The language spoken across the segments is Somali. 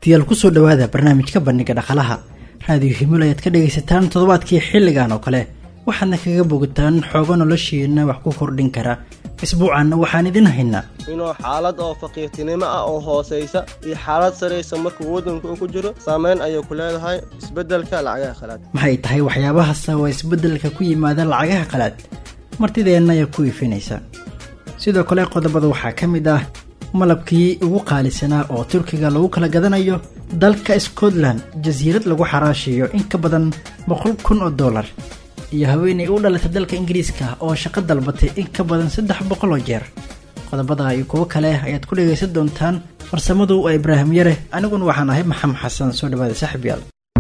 dhegeystayaal kusoo dhowaada barnaamijka bandhiga dhaqalaha raadiyo himul ayaad ka dhegaysataan toddobaadkii xilligan oo kale waxaadna kaga bogataan xoogo noloshiina wax ku kordhin kara isbuucanna waxaan idin haynaa inuu xaalad oo faqiirtinimo ah oo hoosaysa iyo xaalad saraysa markuu waddanku uu ku jiro saameyn ayay ku leedahay isbeddelka lacagaha qalaad maxay tahay waxyaabaha sababa isbeddelka ku yimaada lacagaha qalaad martideenna ayaa ku iifinaysa sidoo kale qodobada waxaa ka mid ah malabkii ugu qaalisanaa oo turkiga lagu kala gadanayo dalka scotland jasiirad lagu xaraashiyo in ka badan boqol kun oo dollar iyo haweenay u dhalatay dalka ingiriiska oo shaqo dalbatay in ka badan saddex boqol oo jeer qodobada iyo kuwo kale ayaad ku dhagaysan doontaan farsamadu waa ibraahim yare aniguna waxaan ahay maxamed xasan soo dhawaada saaxiibyaal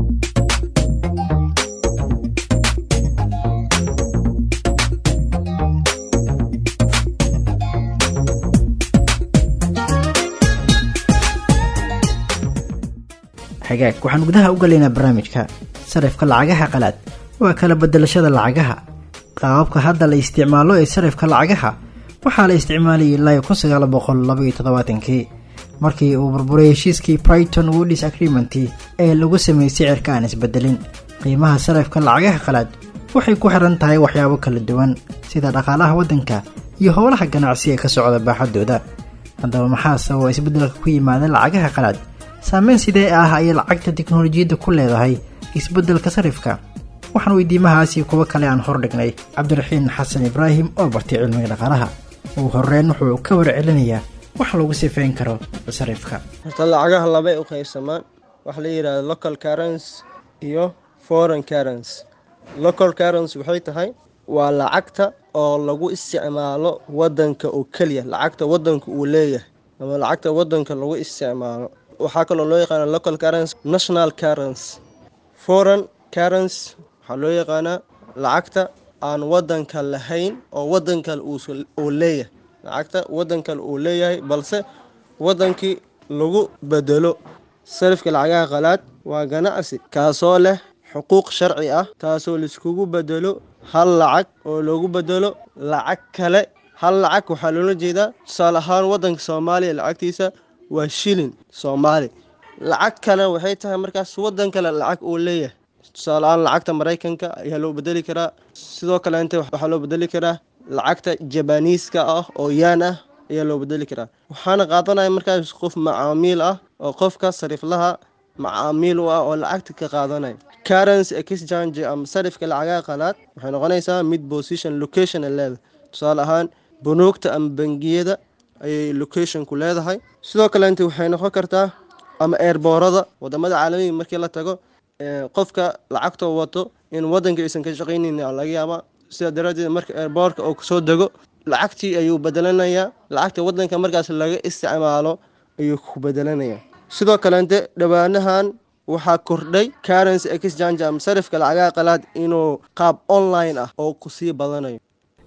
xagaag waxaan gudaha u galaynaa barnaamijka sarifka lacagaha qalaad waa kala bedelashada lacagaha qaababka hadda la isticmaalo ee sarifka lacagaha waxaa la isticmaalayay ilaa kun sagaal boqol labaiyo toddobaatankii markii uu burburay heshiiskii brighton woodis agreement ee lagu sameeyey sicirka aan isbedelin qiimaha sarifka lacagaha qalaad waxay ku xiran tahay waxyaabo kala duwan sida dhaqaalaha waddanka iyo howlaha ganacsi ee ka socda baaxadooda haddaba maxaa sababa isbeddelka ku yimaada lacagaha qalaad saameyn sidee ah ayay lacagta tiknolojiyadda ku leedahay isbeddelka sarifka waxaan weydiimahaasi kuwo kale aan hordhignay cabdiraxiin xasan ibraahim oo bartay cilmiga dhaqaalaha ugu horeyn wuxuu ka warcelinayaa wax lagu sifeyn karo sarifka horta lacagaha labay u qaybsamaan waxa la yidhahda local currency iyo foreign currency local currency waxay tahay waa lacagta oo lagu isticmaalo wadanka oo keliya lacagta wadanka uu leeyahay ama lacagta wadanka lagu isticmaalo waxaa kaloo loo yaqaana local currency national currency foreign currency waxaa loo yaqaanaa lacagta aan wadanka lahayn oo wadankale uu leeyahay lacagta wadankale uu leeyahay balse wadankii lagu bedelo sarifka lacagaha qalaad waa ganacsi kaasoo leh xuquuq sharci ah taasoo laiskugu bedelo hal lacag oo loogu bedelo lacag kale hal lacag waxaa loola jeedaa tusaale ahaan wadanka soomaaliya lacagtiisa waa shilin soomaali lacag kale waxay tahay markaas wadan kale lacag uu leeyahay tusaaleahaan lacagta maraykanka ayaa loo bedeli karaa sidoo kale inta waxaa loo bedeli karaa lacagta jabaniiska ah oo yaan ah ayaa loo bedeli karaa waxaana qaadanaya markaas qof macaamiil ah oo qofka sariflaha macaamiil u ah oo lacagta ka qaadanaya currency exchange ama sarifka lacagaha qalaad waxay noqonaysaa mid position location leeda tusaale ahaan bunuugta ama bangiyada ayay locationku leedahay sidoo kale inta waxay noqon kartaa ama eerboorada wadamada caalamiga markii la tago qofka lacagtoo wato in wadanka aysan ka shaqaynin laga yaaba sidaa daraadeed marka eerboorka oo kasoo dego lacagtii ayuu bedelanayaa lacagta wadanka markaas laga isticmaalo ayuu ku bedelanayaa sidoo kalente dhowaanahan waxaa kordhay currency exchange ama sarifka lacagaha qalaad inuu qaab online ah oo kusii badanayo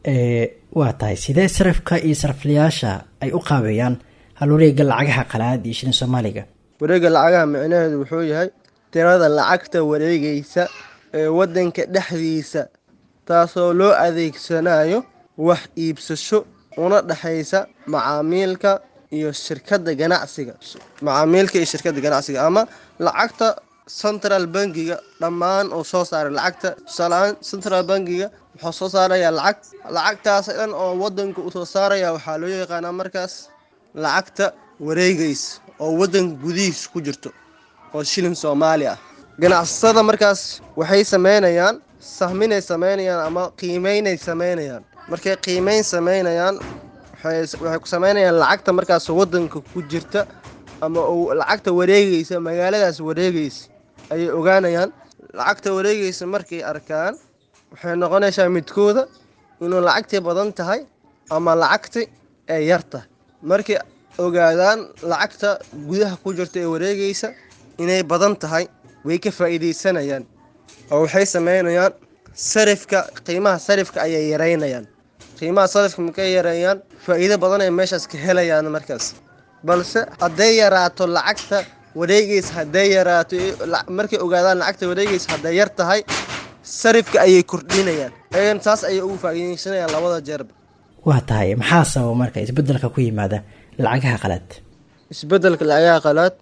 waa tahay sidee sarifka iyo sariflayaasha ay u qaabeeyaan halwareega lacagaha qalaad iyo shilin soomaaliga wareega lacagaha micnaheedu wuxuu yahay tirada lacagta wareegaysa ee wadanka dhexdiisa taasoo loo adeegsanayo wax iibsasho una dhexaysa macaamiilka iyo shirkadda ganacsiga macaamiilka iyo shirkadda ganacsiga ama lacagta central bankiga dhammaan uu soo saaray lacagta tusaaleahaan central bankiga wuxuu soo saarayaa lacag lacagtaas dhan oo wadanka uu soo saaraya waxaa loo yaqaanaa markaas lacagta wareegaysa oo wadanka gudihiisa ku jirto oo shilin soomaali ah ganacsatada markaas waxay sameynayaan sahminay sameynayaan ama qiimeynay sameynayaan markay qiimeyn sameynayaan waxay ku sameynayaan lacagta markaas wadanka ku jirta ama lacagta wareegaysa magaaladaas wareegaysa ayay ogaanayaan lacagta wareegaysa markay arkaan waxay noqonaysaa midkooda inuu lacagtii badan tahay ama lacagti ay yar tahay markay ogaadaan lacagta gudaha ku jirta ee wareegaysa inay badan tahay way ka faa'iidaysanayaan oo waxay sameynayaan sarifka qiimaha sarifka ayay yareynayaan qiimaha sarifka markay yareeyaan faa'iido badan ay meeshaas ka helayaan markaas balse hadday yaraato lacagta wareegaysa hadday yaraato markay ogaadaan lacagta wareegaysa hadday yar tahay sarifka ayay kordhinayaan ayagana taas ayay ugu faa'iidaysanayaan labada jeerba waa tahay maxaa sababa marka isbedelka ku yimaada lacagaha qalaad isbedelka lacagaha qalaad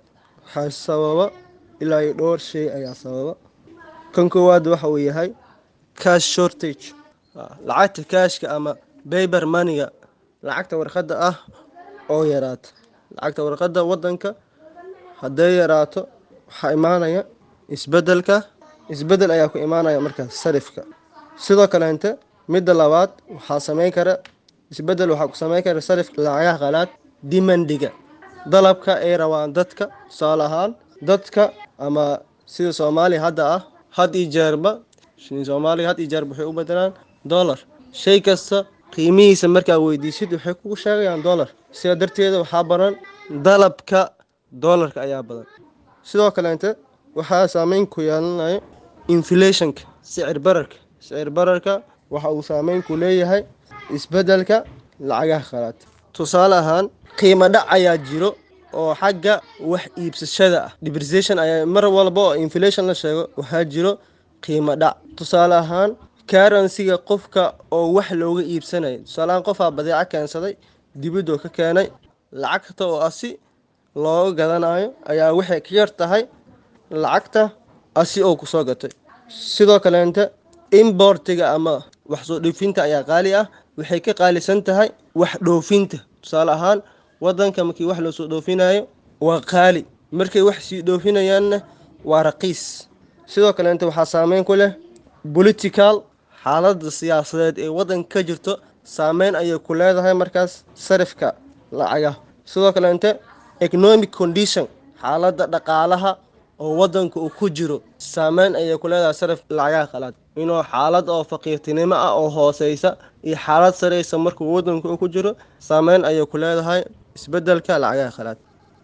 waxaa sababa ilaa iyo dhowr shay ayaa sababa kan koowaad waxa uu yahay cash shortage lacagta kaashka ama bayber maniga lacagta warqadda ah oo yaraata lacagta warqadda wadanka hadday yaraato waxaa imaanaya isbedelka isbedel ayaa ku imaanaya markaas sarifka sidoo kaleente midda labaad waxaa sameyn kara isbedel waxaa ku sameyn kara sarifka lacagaha qalaad dimandiga dalabka ay rabaan dadka tusaale ahaan dadka ama sida soomaaliya hadda ah had iyo jeerba soomaaliya had iyo jeerba waxay u bedelaan dollar shay kasta qiimihiisa markaa weydiisid waxay kugu sheegayaan dollar sidaa darteeda waxaa badan dalabka dollarka ayaa badan sidoo kaleente waxaa saameyn ku yeelanaya inflationka sicir bararka sicir bararka waxa uu saameyn ku leeyahay isbedelka lacagaha qalaad tusaale ahaan qiimo dhac ayaa jiro oo xagga wax iibsashada ah depreciation ayaa mar walba oo inflation la sheego waxaa jiro qiimo dhac tusaale ahaan karansiga qofka oo wax looga iibsanayo tusaaleahaan qofaa badeeco keensaday dibadoo ka keenay lacagta oo asi looga gadanayo ayaa waxay ka yar tahay lacagta asi oo kusoo gatay sidoo kaleente importiga ama wax soo dhoofinta ayaa qaali ah waxay ka qaalisan tahay wax dhoofinta tusaale ahaan wadanka markii wax loo soo dhoofinayo waa qaali markay wax sii dhoofinayaanna waa raqiis sidoo kaleente waxaa saameyn ku leh political xaalada siyaasadeed ee wadanka ka jirto saameyn ayay ku leedahay markaas sarifka lacaga sidoo kaleente economic condition xaalada dhaqaalaha oo wadanka uu ku jiro saameyn ayay ku leedahay sarif lacagaha qalaad inuu xaalad oo faqiirtinimo ah oo hooseysa iyo xaalad sareysa markuu wadanka uu ku jiro saameyn ayay ku leedahay isbedelka lacagaha qalaad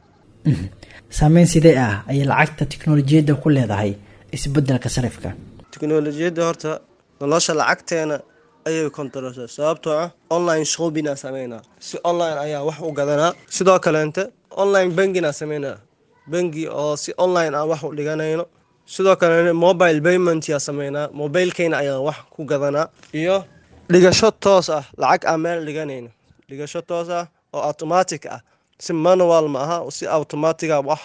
saameyn sidee ah ayay lacagta tiknolojiyadda ku leedahay isbedelka sarifka tiknolojiyadda horta nolosha lacagteena ayay kontarolsa sababtoo ah online shoppingaa sameynaa si online ayaa wax u gadanaa sidoo kaleente online banginaa sameynaa bangi oo si online aan wax u dhiganayno sidoo kale mobile payment yaa sameynaa mobilekeyna ayaan wax ku gadanaa iyo dhigasho toos ah lacag aan meel dhiganayno dhigasho toos ah oo automatic ah si manual ma aha si automatiga wax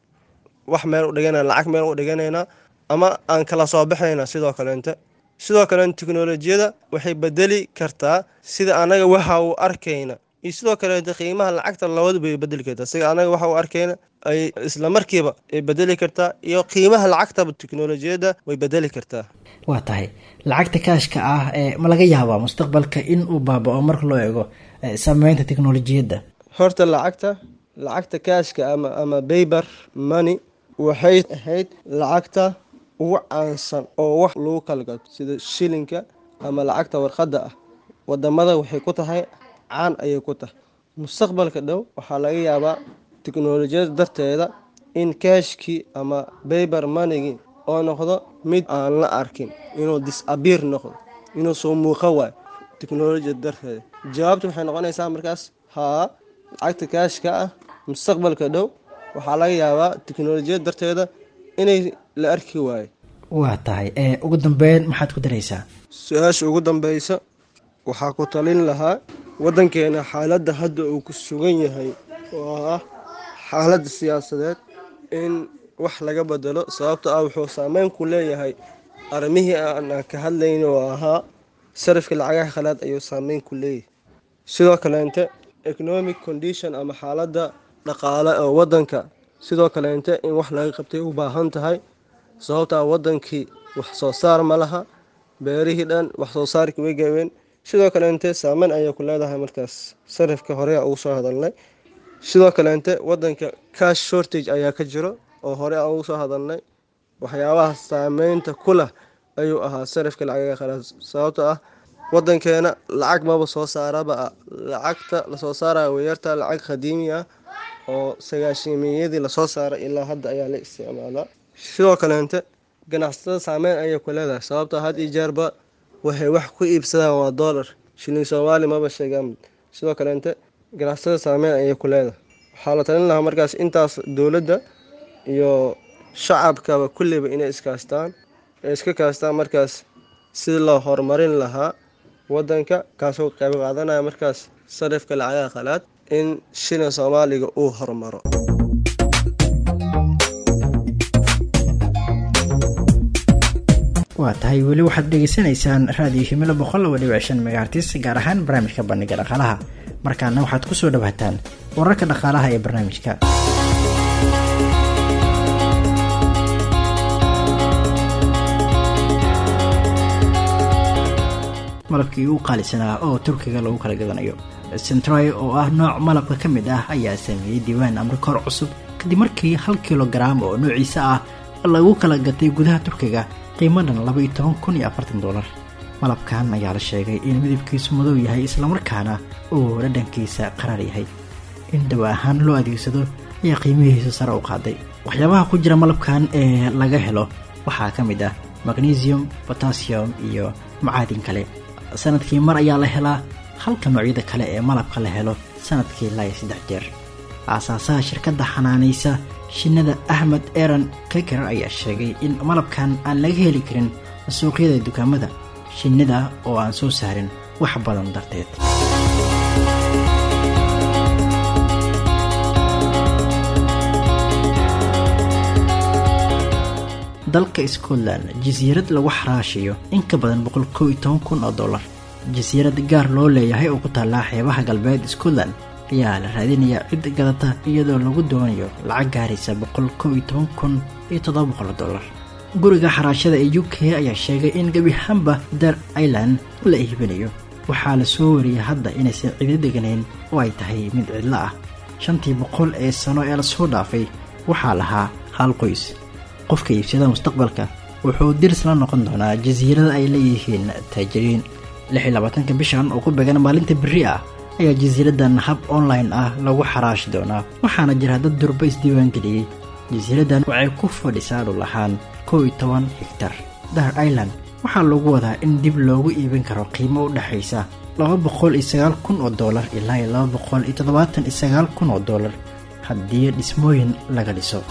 wax meel u dhiganayna lacag meel u dhiganaynaa ama aan kala soo baxayna sidoo kaleente sidoo kale tiknolojiyada waxay bedeli kartaa sida anaga waxa uu arkayna iyo sidoo kaleete qiimaha lacagta labadu bay bedeli kartaa sida anaga waxa uu arkayna ay isla markiiba ay bedeli kartaa iyo qiimaha lacagtaba tiknolojiyadda way bedeli kartaa waa tahay lacagta kaashka ah ee ma laga yaabaa mustaqbalka in uu baaba-o marka loo eego sameynta tiknolojiyadda horta lacagta lacagta kaashka ama ama bayber money waxay ahayd lacagta ugu caansan oo wax lagu kala gato sida shilinka ama lacagta warqadda ah wadamada waxay ku tahay caan ayay ku tahay mustaqbalka dhow waxaa laga yaabaa tiknolojiyada darteeda in kaashkii ama bayber manigii oo noqdo mid aan la arkin inuu disabiir noqdo inuu soo muuqa waayo tiknolojiyada darteeda jawaabta waxay noqonaysaa markaas haa lacagta kaashka ah mustaqbalka dhow waxaa laga yaabaa tiknolojiyada darteeda inay la arki waayo waa tahay ugu dambeyn maxaad ku daraysaa su-aasha ugu dambeysa waxaa ku talin lahaa wadankeena xaaladda hadda uu ku sugan yahay oo ah xaaladda siyaasadeed in wax laga bedelo sababto ah wuxuu saameyn ku leeyahay arrimihii aan ka hadlayn oo ahaa sarifka lacagaha khalaad ayuu saameyn ku leeyahay sidoo kaleente economic condition ama xaaladda dhaqaale oo wadanka sidoo kaleente in wax laga qabtay u baahan tahay sababtaa wadankii wax soo saar ma laha beerihii dhan wax soo saarkii way gaabeen sidoo kaleente saameyn ayay ku leedahay markaas sarifka horea ugu soo hadalnay sidoo kaleente wadanka cash shortage ayaa ka jiro oo hore aan ugu soo hadalnay waxyaabaha saameynta ku leh ayuu ahaa sarifka lacagaga khalaad sababto ah wadankeena lacag maba soo saaraba lacagta lasoo saaraya wayarta lacag qadiimi ah oo sagaashiimiyadii lasoo saaray ilaa hadda ayaa la isticmaalaa sidoo kaleente ganacsatada saameyn ayay ku leedahay sababtoo had iyo jeerba waxay wax ku iibsadaan waa dollar shilin soomaali maba sheegaan sidoo kaleente ganacsatada saameyn ayay ku leedahay waxaa la talin lahaa markaas intaas dowladda iyo shacabkaba kulliba inay iskaastaan ee iska kaastaan markaas sidii loo horumarin lahaa wadanka kaasoo qayb qaadanaya markaas sarifka lacagaha khalaad in shilin soomaaliga uu horumaro waa tahay weli waxaad dhegeysanaysaan raadiyo himilo boqol laba dhibic shan megaartis gaar ahaan barnaamijka bandhiga dhaqaalaha markaana waxaad kusoo dhawaataan wararka dhaqaalaha ee barnaamijka malabkii ugu qaalisanaa oo turkiga lagu kala gadanayo centroy oo ah nooc malabka ka mid ah ayaa sameeyey diiwaan amrikoor cusub kadib markii hal kilogaram oo noociisa ah lagu kala gatay gudaha turkiga qiimo dhan laba iyo toban kun iyo afartan dolar malabkan ayaa la sheegay in midabkiisu madow yahay islamarkaana uu dhadhankiisa qaraar yahay in dawa ahaan loo adeegsado ayaa qiimihiisa sare u qaaday waxyaabaha ku jira malabkan ee laga helo waxaa ka mid ah magnesium botassium iyo macaadin kale sanadkii mar ayaa la helaa halka noocyada kale ee malabka la helo sanadkii ilaa iyo saddex jeer aasaasaha shirkadda xanaanaysa shinnada axmed eran keker ayaa sheegay in malabkan aan laga heli karin suuqyada dukaamada shinnida oo aan soo saarin wax badan darteed dalka scotland jasiirad lagu xaraashiyo in ka badan boqol kow iyo toban kun oo dollar jasiirad gaar loo leeyahay oo ku taallaa xeebaha galbeed scotland ayaa la raadinayaa cid gadata iyadoo lagu doonayo lacag gaaraysa boqol kow iyo toban kun iyo toddoba boqol dollar guriga xaraashada ee u k ayaa sheegay in gebi ahaanba dar ireland la iibinayo waxaa la soo wariyay hadda inaysan cido deganayn oo ay tahay mid cidlo ah shantii boqol ee sano ee lasoo dhaafay waxaa lahaa hal qoys qofka iibsada mustaqbalka wuxuu dirs la noqon doonaa jasiirada ay leeyihiin taajiriin lix iyo labaatanka bishan oo ku beegan maalinta berri ah ayaa jasiiradan hab online ah lagu xaraashi doonaa waxaana jira dad durba isdiiwaangeliyey jasiiradan waxay ku fadhisaa dhul ahaan kow iyo toban higtar dar ireland waxaa lagu wadaa in dib loogu iibin karo qiimo u dhexaysa laba boqol iyo sagaal kun oo dollar ilaa iyo laba boqol iyo toddobaatan iyo sagaal kun oo dollar haddii dhismooyin laga dhiso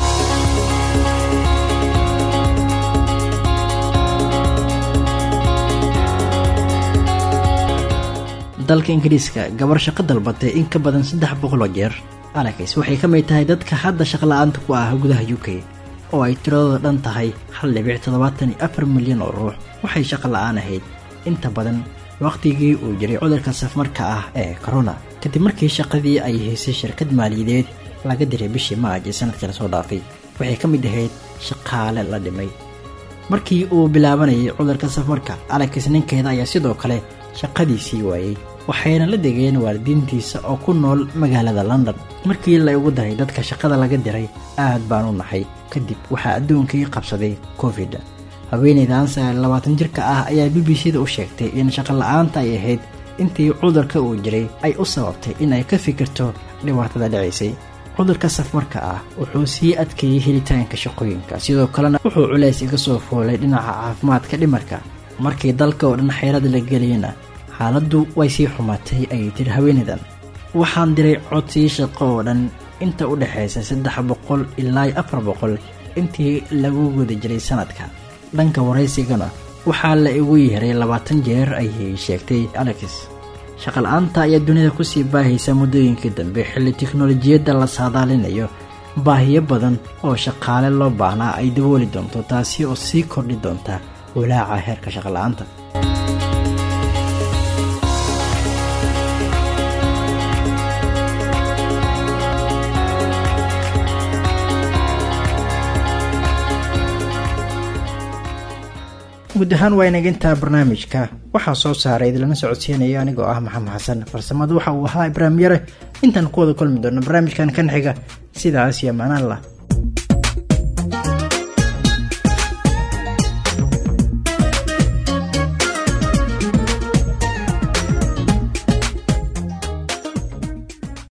dalka ingiriiska gabar shaqo dalbatay in ka badan saddex boqol oo jeer alex waxay ka mid tahay dadka hadda shaqla-aanta ku ah gudaha u k oo ay tiradooda dhan tahay hal dhibic toddobaatan iyo afar milyan oo ruux waxay shaqo la-aan ahayd inta badan wakhtigii uu jiray cudurka safmarka ah ee corona kadib markii shaqadii ay haysay shirkad maaliyadeed laga diray bishii maaj ee sanadkii lasoo dhaafay waxay ka mid ahayd shaqaale la dhimay markii uu bilaabanayay cudurka safmarka alex ninkeeda ayaa sidoo kale shaqadiisii waayey waxayna la degeen waalidiintiisa oo ku nool magaalada london markii la igu daray dadka shaqada laga diray aad baan u naxay kadib waxaa adduunkii qabsaday covid haweeneydan sagaal labaatan jirka ah ayaa b b c da u sheegtay in shaqo la-aanta ay ahayd intii cudurka uu jiray ay u sababtay in ay ka fikirto dhibaatada dhacaysay cudurka safmarka ah wuxuu sii adkeeyey helitaanka shaqooyinka sidoo kalena wuxuu culays iga soo foolay dhinaca caafimaadka dhimarka markii dalka oo dhan xeyrada la geliyana xaaladdu way sii xumaatay ayay tiri haweeneydan waxaan diray codsii shaqo oo dhan inta u dhexaysa saddex boqol ilaa afar boqol intii lagu guda jiray sanadka dhanka waraysigana waxaa la igu yeeray labaatan jeer ayay sheegtay alex shaqala-aanta ayaa dunida kusii baahaysa muddooyinkii dambe xilli tiknolojiyadda la saadaalinayo baahiyo badan oo shaqaale loo baahnaa ay dabooli doonto taasi oo sii kordhi doonta walaaca heerka shaqala-aanta guud ahaan waa inagintaa barnaamijka waxaa soo saaray idilana socodsiinaya anigoo ah maxamed xasan farsamadu waxa uu ahaa ibraahim yare intaan ku wada kulmi doono barnaamijkan kan xiga sidaas iyo maanaan lah